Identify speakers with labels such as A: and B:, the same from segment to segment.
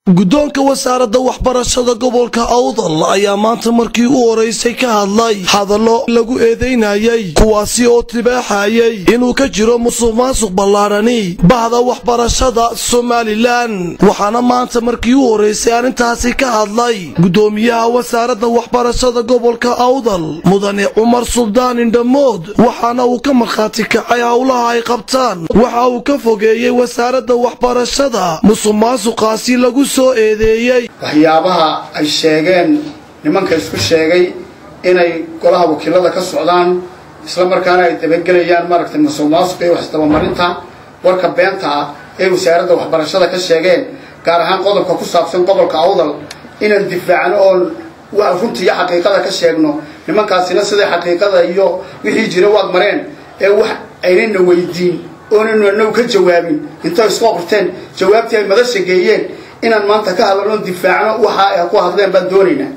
A: guddoonka wasaaradda waxbarashada gobolka awdal ayaa maanta markii u horeysay ka hadlay hadallo lagu eedeynayay kuwaasi oo tibaaxayay inuu ka jiro musuq maasuq ballaadhani bahda waxbarashada somalilan waxaana maanta markii u horeysay arrintaasi ka hadlay guddoomiyaha wasaaradda waxbarashada gobolka awdal mudane cumar suldaan indhamood waxaana uu ka markhaati kacay howlaha ay qabtaan waxa uu ka fogeeyey wasaaradda waxbarashada musuq maasuqaasi lagu
B: waxyaabaha ay sheegeen nimanka isku sheegay inay golaha wakiilada ka socdaan isla markaana ay dabagelayaan maaragtay musuq maasuq iyo waxisdabamarinta warka beenta ah ee wasaaradda waxbarashada ka sheegeen gaar ahaan qodobka ku saabsan gobolka awdal inaan difaacno oon runta iyo xaqiiqada ka sheegno nimankaasina siday xaqiiqada iyo wixii jira waad mareen ee wax aynana weydiin oonanu anagu ka jawaabin intay isku qorteen jawaabtii ay madasha geeyeen inaan maanta ka hadalno difaacno waxa ay ku hadleen baan doonaynaa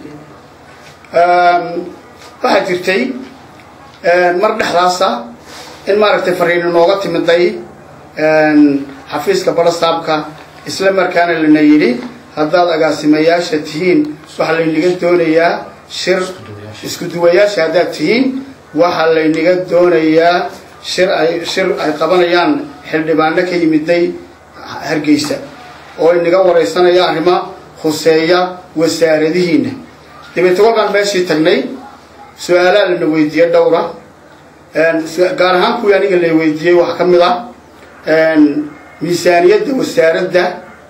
B: waxaa jirtay mar dhexdaasa in maaragtay fariino nooga timiday xafiiska barasaabka isla markaana lana yidhi haddaad agaasimayaasha tihiin waxaa laynaga doonayaa shir isku duwayaasha haddaad tihiin waxaa laynaga doonayaa shir ay shir ay qabanayaan xildhibaano ka yimiday hargeysa oo inaga waraysanaya arrimo khuseeya wasaaradihiina dabeete kolkaan meeshii tagnay su-aalaa lana weydiiyey dhowra gaar ahaan kuwii aniga la weydiiyey waxaa ka mid ah miisaaniyadda wasaaradda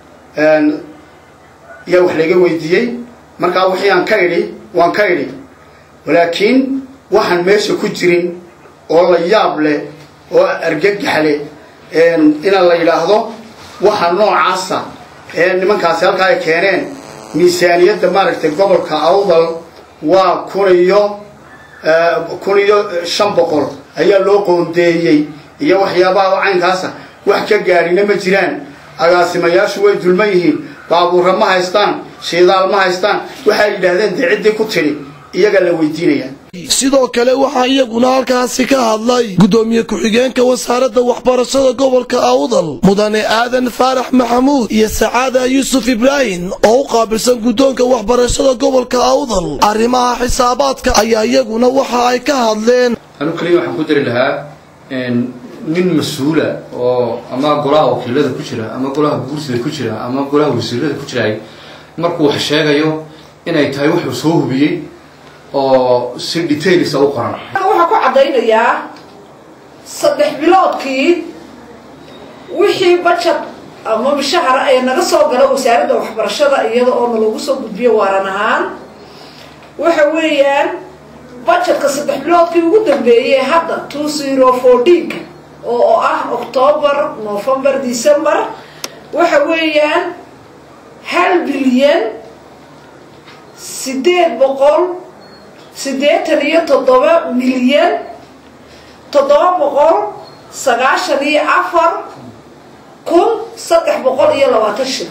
B: ayaa wax laga weydiiyey markaa wixii aan ka idhi waan ka idhi walaakiin waxaan meesha ku jirin oo la yaab leh oo argagax leh inaan la yidhaahdo waxa noocaasa ee nimankaasi halkaa ay keeneen miisaaniyadda maaragtay gobolka awdal waa kun iyo kun iyo shan boqol ayaa loo qoondeeyey iyo waxyaabaha caynkaasa wax ka gaadhina ma jiraan agaasimayaashu way dulman yihiin baabuurra ma haystaan shiidaal ma haystaan waxay yidhaahdeen dee ciddii ku tidhi iyagaa la weydiinaya
A: sidoo kale waxaa iyaguna halkaasi ka hadlay guddoomiye ku-xigeenka wasaaradda waxbarashada gobolka awdal mudane aadan faarax maxamuud iyo sacaada yuusuf ibraahim oo u qaabilsan guddoonka waxbarashada gobolka awdal arrimaha xisaabaadka ayaa iyaguna waxa ay ka hadleen
C: anu kaliya waxaan ku dari lahaa nin mas-uula oo ama golaha wakiilada ku jira ama golaha guursida ku jira ama golaha wasiirada ku jiraay markuu wax sheegayo inay tahay wuxuu soo hubiyey oo si details u qoran
D: waxaa ku caddaynayaa saddex biloodkii wixii bajad ama mishahara ee naga soo gala wasaaradda waxbarashada iyada oo nalagu soo gudbiyo waaran ahaan waxa weeyaan bajadka saddex biloodkii ugu dambeeyey hadda two zero fourteenka oo ah octoobar november december waxa weeyaan hal bilyan sideed boqol siddeetan iyo toddoba milyan toddoba boqol sagaashan iyo afar kun saddex boqol iyo labaatan shil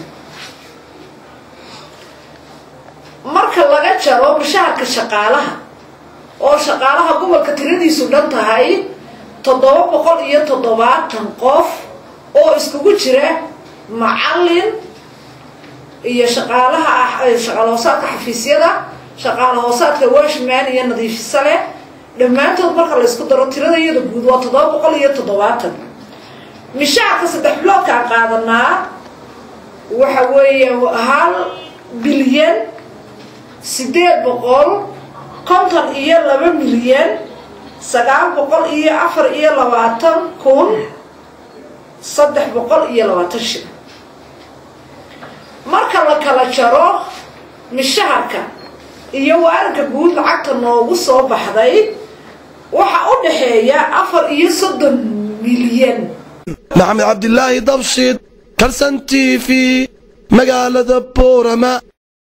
D: marka laga jaro mushaharka shaqaalaha oo shaqaalaha gobolka tiradiisu dhan tahay toddoba boqol iyo toddobaatan qof oo iskugu jira macallin iyo shaqaalaha shaqaalhoosaadka xafiisyada shaqaala hoosaadka washman iyo nadiifisa leh dhammaantood marka la ysku daro tirada iyada guud waa toddoba boqol iyo toddobaatan mishaarka saddex biloodkaan qaadanaa waxa weeya hal bilyan siddeed boqol konton iyo laba milyan sagaal boqol iyo afar iyo labaatan kun saddex boqol iyo labaatan shil marka la kala jaro mishaharka iyo waaranka guud lacagta noogu soo baxday waxa u dhaxeeya afar iyo soddon milyan
A: maxamed cabdilaahi dabshid kalsan t v magaalada boorama